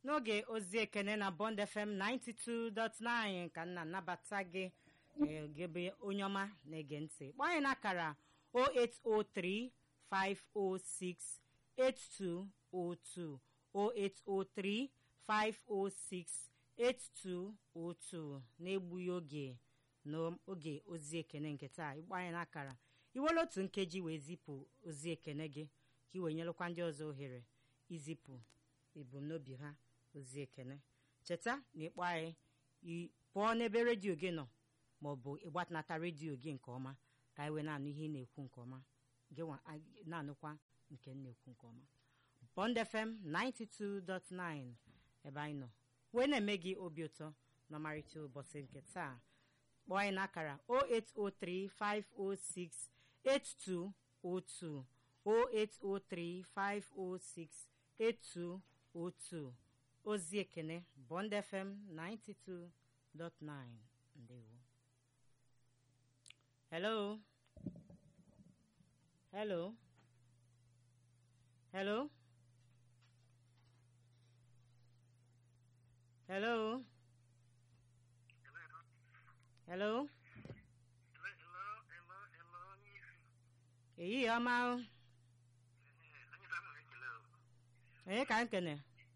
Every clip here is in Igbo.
n'oge ozi ekene na bond fm 92.9 ka nna nnabata gị ee, gị bụ onye ọma na-ege ntị kpọọ anyị n'akara 0803 506 8202 0803 506 8202 na-egbughị oge n'oge ozi ekene nke taa ịkpọ anyị n'akara iwere otu nkeji wee zipụ ozi ekene gị ka ị wee nyelụkwa ndị ọzọ ohere izipụ ebumnobi ha ozi ekene cheta na ịkpọ anyị ị pụọ n'ebe redio gị nọ ma ọ bụ ịgbatanata redio gị nke ọma ka anyị wee na-anụ ihe ị na-ekwu nke ọma gị nwa anyị na-anụkwa nke m na-ekwu nke ọma Bond FM 92.9 ebe anyị nọ wee na-eme gị obi ụtọ n'ọmarịcha ụbọchị nke taa kpọọ anyị n'akara 0803 506 8202 0803 506 8202 ozi ekene Bond FM 92.9 ndewo hello hello hello hello hello ehihie ọma o. onye ka m kene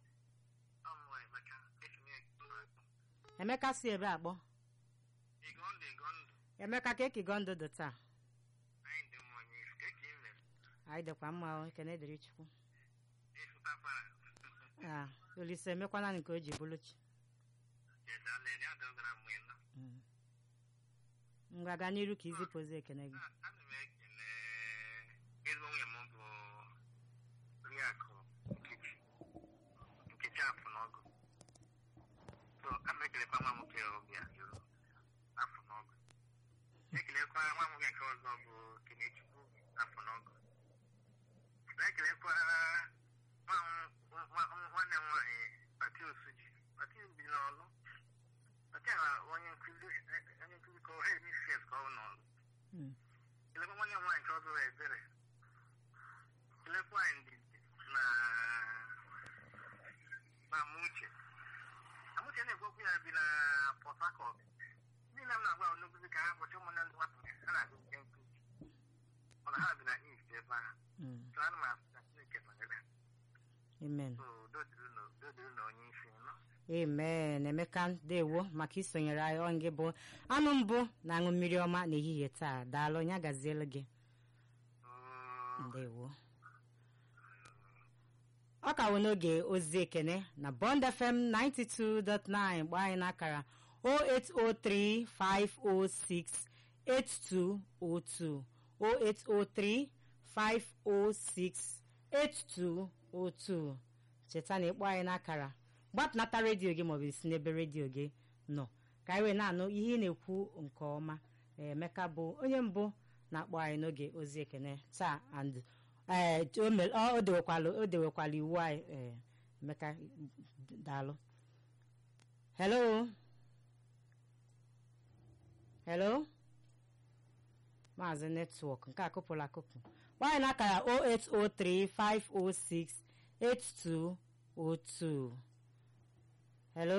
emeka si ebe akpọ emeka ka ekigo ndụ dị taa anyị dịkwa mma o ekene dịrị chukwu Ah, olise emekwana nke o ji bụrụ chi Mm. ngwa gaa n'iru ka izipụ ozi ekene gị ana m ekele ezigbo nwunye m bụ oriakụ nkechi nkechi afọ n'ọgụ so ana m ekelekwa nwa nwoke obi ajụrụ afọ n'ọgụ na-ekelekwa nwa nwoke nke ọzọ bụ kenechukwu afọ n'ọgụ na-ekelekwa nwa m- nwa- nwa- nwanne m nwaanyị pati osuji pati bi n'ọlụ pati a onye nkụzi onye nkụzi ka ọ ha emishes ka ọ n'ọlụ Mm. kelekwa nwanne m nwaanyị nke ọzọ bụ ebere kelekwa ndị na na amuche amuche na-ekwekwu ya bi na port harcourt niile m na-agwa onye nkụzi ka ha kpọchi ụmụnne ndị nwata ha na-agụ nke nkụzi mana ha bi na east ebe a Mm. so ana m asị na chineke nọnyere ha. amen so udo dịrị unu- udo dịrị unu onye isi nọ amen emeka ndewo maka isonyere anyị ọ gị bụ anụ mbụ na-aṅụ mmiri ọma n'ehihie taa daalụ ya gazielu gị Mm. ndewo ọ ka wụ n'oge ozi ekene na bond fm 92.9 gbaa anyị n'akara 08035068202 08035068202 cheta na ịkpọ anyị n'akara gbapụnata redio gị maọbụ isi n'ebe redio gị nọ ka anyị wee na-anụ ihe ị na-ekwu nke ọma emeka bụ onye mbụ na-akpọ anyị n'oge ozi ekene taa and ee o mere- ọ o dewekwala o dewekwala iwu anyị ee emeka daalụ hello hello maazị netwọk nke akụpụrụ akụpụ nwaanyị n'akara 08035068202 hello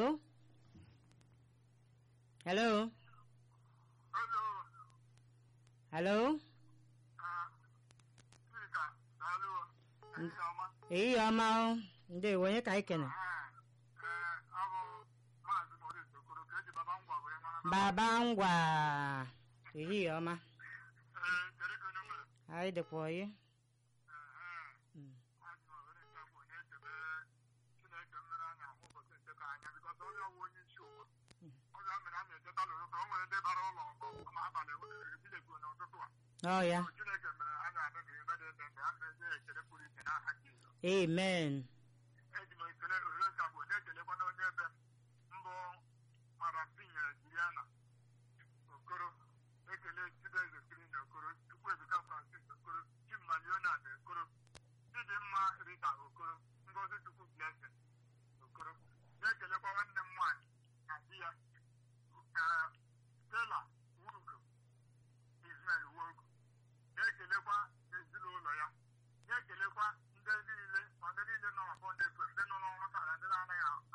hello Hello. hello Ah, Chika, daalụ. Ehihie ọma. ehihie ọma o. ndewo onye ka anyị kene Ee, ee, abụ Maazị Maurice Okoro ka eji baba ngwa were mara. baba ngwa ehihie ọma Ee, kedu ka onye mere? anyị dịkwa oyi Ee, Mm. Maazị Maurice nke bụ na-echebe Chineke mmere anya ahụ ụbọchị nke ka anya bikọs onye ọwụ onye isi ụwa. Ọ ga mere a na-echeta lụrụ ka o nwere ndị bara ụlọ ọgọ ma abalị ebilegbu n'ụtụtụ a. ọ ya Chineke mere a ga-adịghị ebe dị ebe mgbe a na-enye ekele pụrụ iche n'aha Jizọs. amen eji m ekele ohere nka bụ na-ekelekwa na onye ebe mbụ marapinyere Juliana Okoro ekele Chibeze Kirin Okoro Chukwuebuka Francis Okoro Chimma Leonard Okoro Chidimma Rita Okoro Ngozi Chukwu Blessing Okoro na-ekelekwa nwanne m nwaanyị na di ya eh, Stella Wurugo Ismail Wogu na-ekelekwa ezinụlọ ya na-ekelekwa ndị niile ma ndị niile nọ na Bond FM ndị nọ n'ọrụ tara ndị na-anaghị ahụ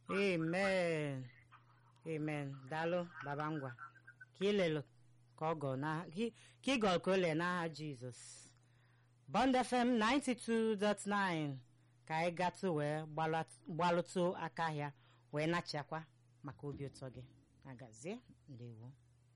amen amen daalụ baba ngwa ka ilelu ka ọ gọ na ka ị gọọ ka o lee n'aha jizọs bond fm 92.9 ka anyị gatụ wee gbalat- gbalụtụ aka ahịa wee nachakwa maka obi ụtọ gị agazie ndewo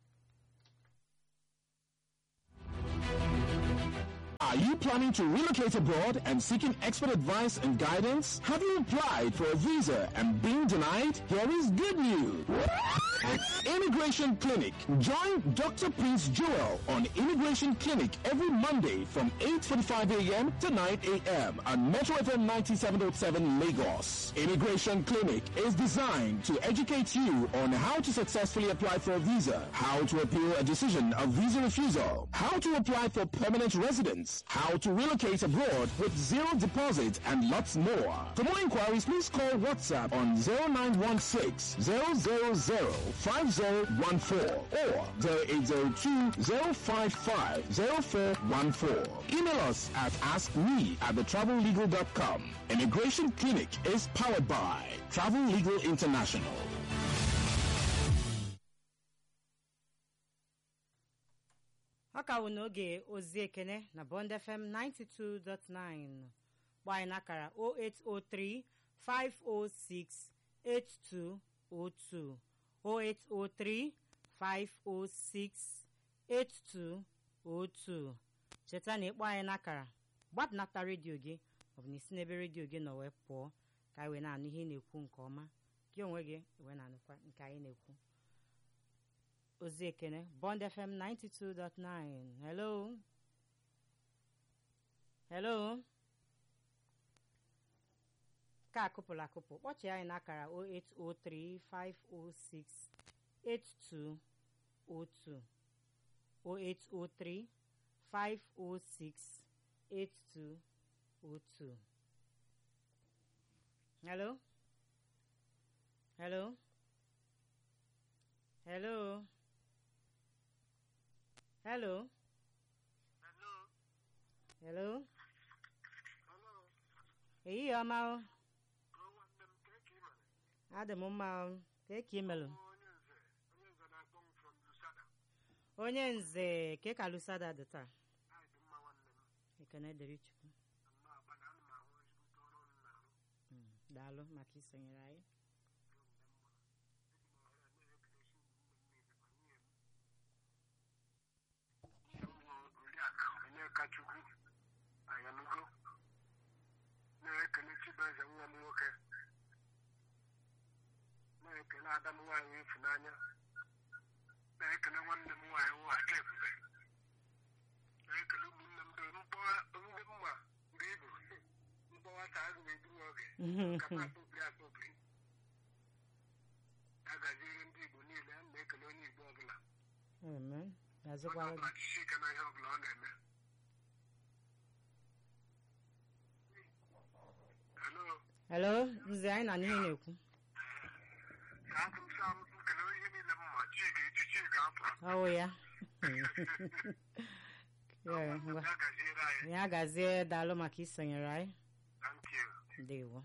Are you planning to relocate abroad and seeking expert advice and guidance? Have you applied for a visa and been denied? Here is good news. At Immigration Clinic, join Dr. Prince Joel on Immigration Clinic every Monday from 8.45 a.m. to 9 a.m. on Metro FM 97.7 Lagos. Immigration Clinic is designed to educate you on how to successfully apply for a visa, how to appeal a decision of visa refusal, how to apply for permanent residence, how to relocate abroad with zero deposit, and lots more. For more inquiries, please call WhatsApp on 0916 000 5014 or 0802 055 0414. Email us at askme at thetravellegal.com. Immigration Clinic is powered by Travel Legal International. ọ ka wụ n'oge ozi ekene na bond fm 92.9 gba anyị n'akara 0803 506 8202 0803 506 8202 cheta na ịkpọ anyị n'akara gbadnata redio gị ọ bụ na isi n'ebe redio gị nọ wee pụọ ka anyị wee na-anụ ihe ị na-ekwu nke ọma gị onwe gị wee na-anụkwa nke anyị na-ekwu ozi ekene bond fm 92.9 hello hello ka akụpụrụ akụpụ kpọchie anyị n'akara 08035068202 08035068202 hello hello hello hello hello ehihie ọma o adị m mma o ka ka imelụ onye nze ka ka lusada dị taa ekene dịrị chukwu Mm, daalụ maka isonyere anyị oriakụ onyekachukwu ayanugo na-ekele chibueze nwa m nwoke na-ekele ada m nwaanyị ịfụnanya na-ekele nwanne m nwaanyị nwaada ebube na-ekele ụmụnne m doro mkpọwa ndị mma mgbe ibu mkpọwa ka a ga-edu oge kapa akpọbiri akpọbiri a gaziere ndị igbo niile a na-ekele onye igbo ọbụla amen onye azụkwara ọbụla jisie ike na ihe ọbụla ọ na-eme Hello. hello nze anyị na n'ihe na-ekwu ka akụ m saa m nkele ihe niile m ma chi ga-eji chi ga-apụ ọwụ ya Ya, ngwa. ya gaziere anyị ya gazie daalụ maka isonyere anyị thank you ndewo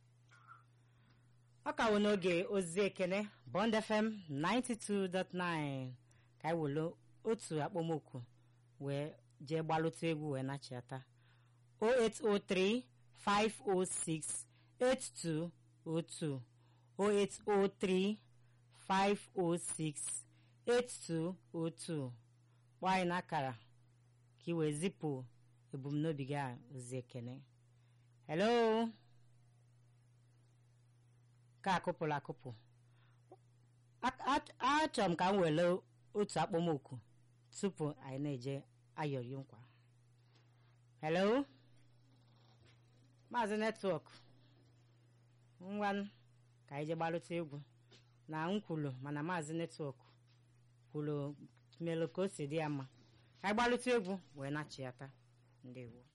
ọ ka wụ n'oge ozi ekene bond fm 92.9 ka anyị welu otu akpọmokwu wee jee gbalụta egwu wee nachiata 0803 506 8202 0803 506 8202 kpọọ anyị n'akara ka ị wee zipụ ebumnobi gị a ozi ekene hello ka akụpụrụ akụpụ A- a- achọrọ m ka m were otu akpọmokwu tupu anyị na-eje ayọrị nkwa hello maazị netwọk ngwanụ ka anyị je gbalụta egwu na m kwulu mana maazị netwọk kwuru melụ ka o si dị ya mma ka anyị gbalụta egwu wee nachiata ndewo